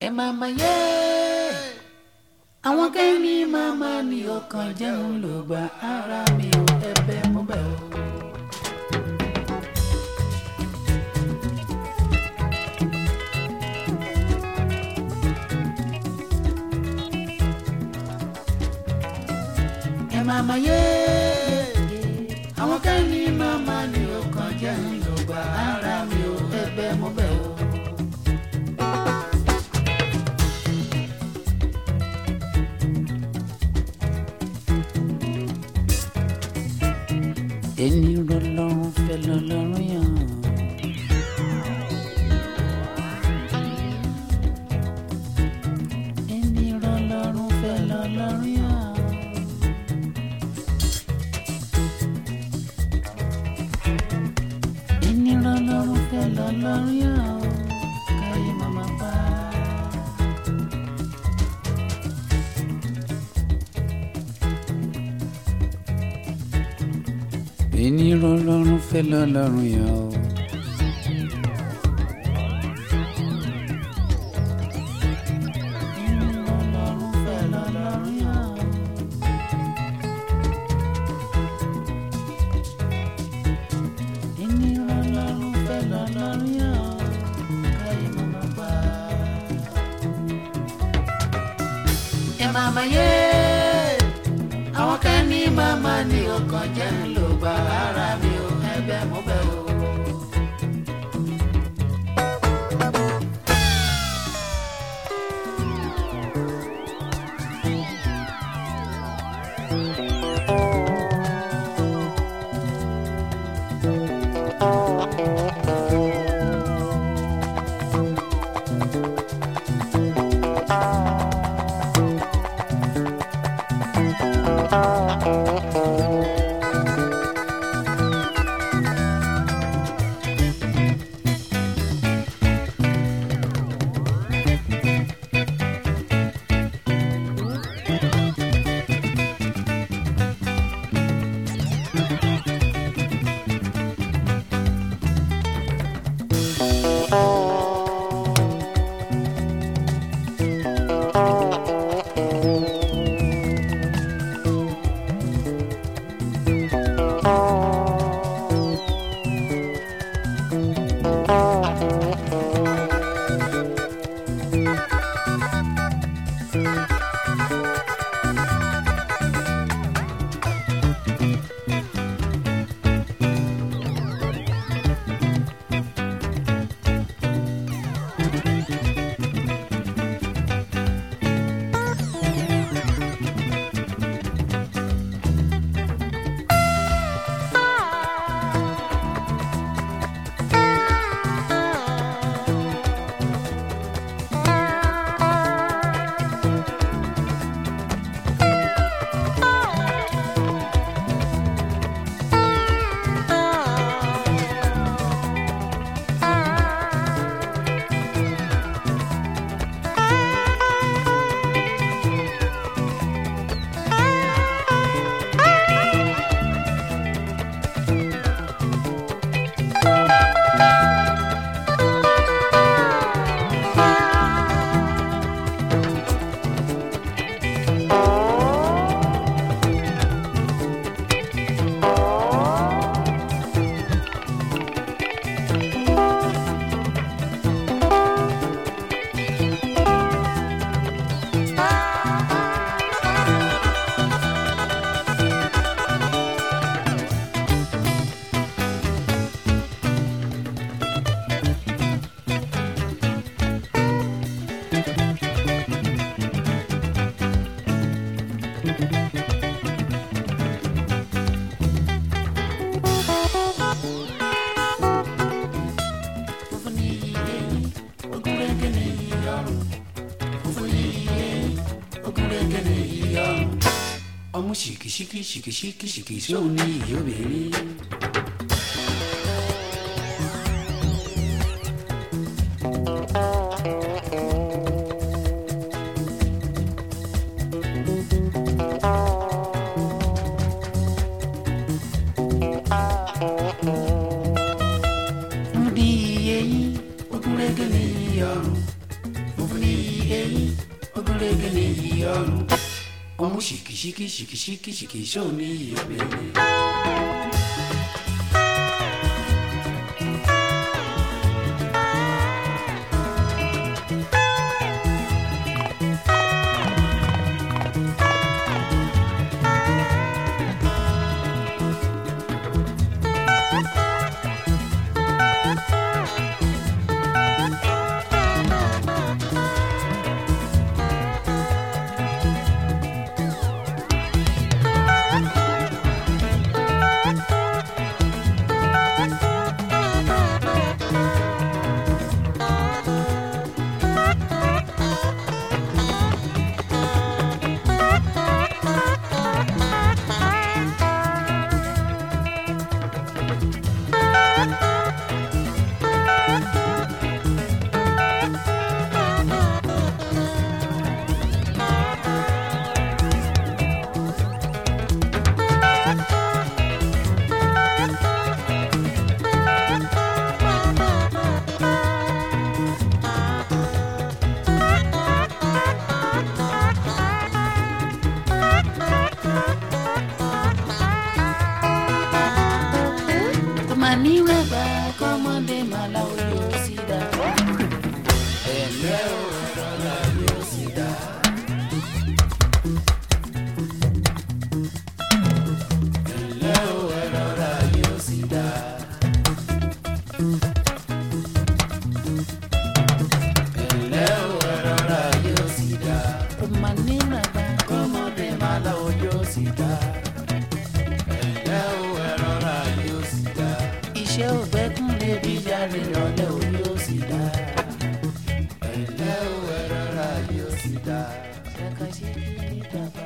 ẹ máa ma yé àwọn kẹ́ni máa ma ní ọkàn jẹun ló gba ara mi ò ẹ̀bẹ̀ mo bẹ̀ o. ẹ máa ma yé àwọn kẹ́ni máa ma ní ọkàn jẹun ló gba ara mi ò ẹ̀bẹ̀ mo bẹ̀ o. ẹni rọlọ́run fẹ́ lọ́lọ́run yàn. ẹni rọlọ́run fẹ́ lọ́lọ́run yàn. ẹni rọlọ́run fẹ́ lọ́lọ́run yàn. káyé màmá pa. ẹni rọlọ́run fẹ́ lọ́lọ́run yàn o. ẹni rọlọ́run fẹ́ lọ́lọ́run yàn o. ẹni rọlọ́run fẹ́ lọ́lọ́run yàn o. káyé màmá pa. ẹ máa ma yé àwọn kan ní màmá ní ọkàn jẹ́ ń lò gba ara mi ò ẹ̀bẹ̀ mo bẹ̀ o. Funfun ni iye yín, ogúnrégé ni iye ọrùn. Funfun ni iye yín, ogúnrégé ni iye ọrùn. Ọmú ṣìkìṣìkì ṣìkìṣìkì ṣìkì sóun ní iye obìnrin. Funfun ni iye yín, ogúnrégé ni iye ọrùn. Funfun ni iye eyín ogúnrégé ní iyì ọrùn ọmú ṣìkìṣìkì ṣìkìṣìkì ṣìkìṣó ní iyì obìnrin. ọmọ níwẹ̀gbà kọ́mọdé máa láwọn yóò sì dá. ẹ̀lẹ́ o ẹ̀rọ la yóò sì dá. ẹ̀lẹ́ o ẹ̀rọ la yóò sì dá. ẹ̀lẹ́ o ẹ̀rọ la yóò sì dá. ọmọ níwẹ̀gbà kọ́mọdé máa láwọn yóò sì dá. ẹ̀lẹ́ o ẹ̀rọ la yóò sì dá. iṣẹ́ ògbẹ́kùn lè bí jáde lọ́lẹ́ o yóò sì dá. ẹ̀lẹ́ o ẹ̀rọ la yóò sì dá. ṣàkàṣe kí ní dàgbà.